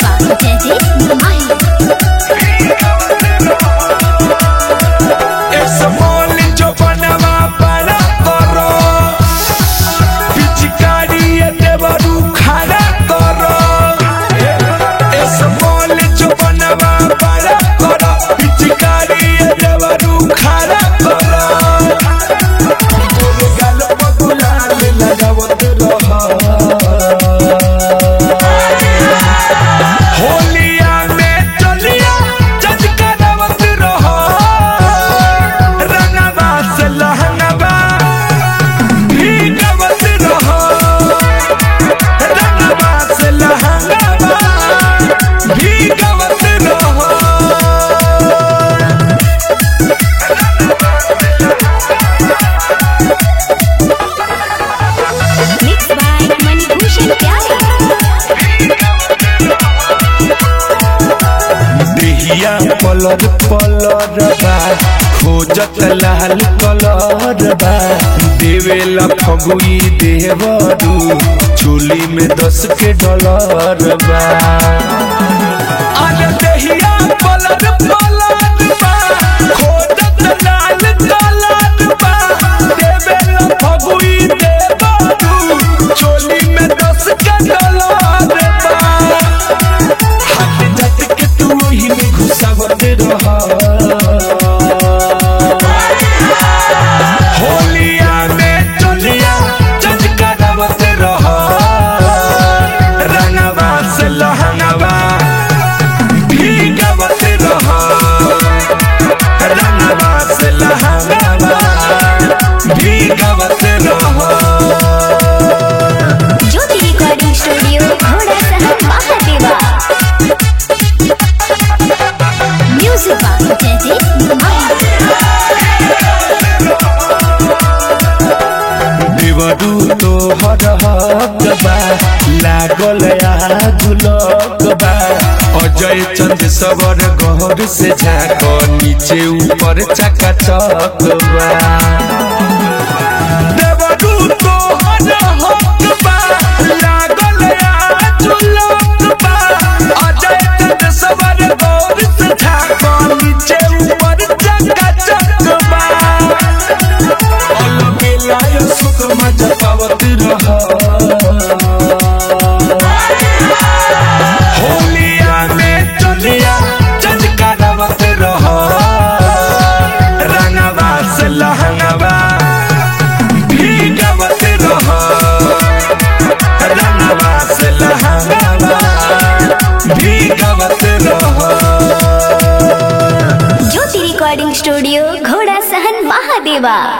by Teddy Mahi. Small जो बनवा बड़ा करो पिचकारी देवरू खड़ा करो स्मॉल जो बनवा बड़ा करो पिचकारी देवरू खड़ा करो तोरे गाल पर गुलाल लगावत रह होलिया में चलिया जज करवत रहो रंगवा से लहंगवा भीगवत रहो रंगवा से लहंगवा भीगवत रहो Mixed by Manibhushan Pyare. देहिया पलर पलर बा खोजत लाल कलर बा देवेला फगुई देवरू चोली में दस के डॉलर बा अरे देहिया पलर पलर बा खोजत लाल कलर बा देवेला फगुई देवरू चोली में दस के डॉलर बा हाथ जात के तू ओही में घुसावत रह होलिया में चलिया जज करवत रह रंगवा से लहंगवा भीगवत रह रंगवा से लहंगवा भीगवत रह Jyoti Recording Studio, Ghoda Sahar Mahadeva. Music by Teddy Mahi. देवरू तो हर हक बा लागल आगुलक बा अजय चंद सबर गहर से झाक नीचे ऊपर चका चक बा देवरू तो हर हक बा लागल आगुलक बा अजय चंद सबर गहर से झाक नीचे ऊपर चका चक बा अलबेलाय सुख मजा पावत रह होलिया में चलिया जज करवत रह रंगवा से लहंगवा भीगवत रह रंगवा से लहंगवा भीगवत रह Jyoti Recording Studio, Ghoda Sahan Mahadeva.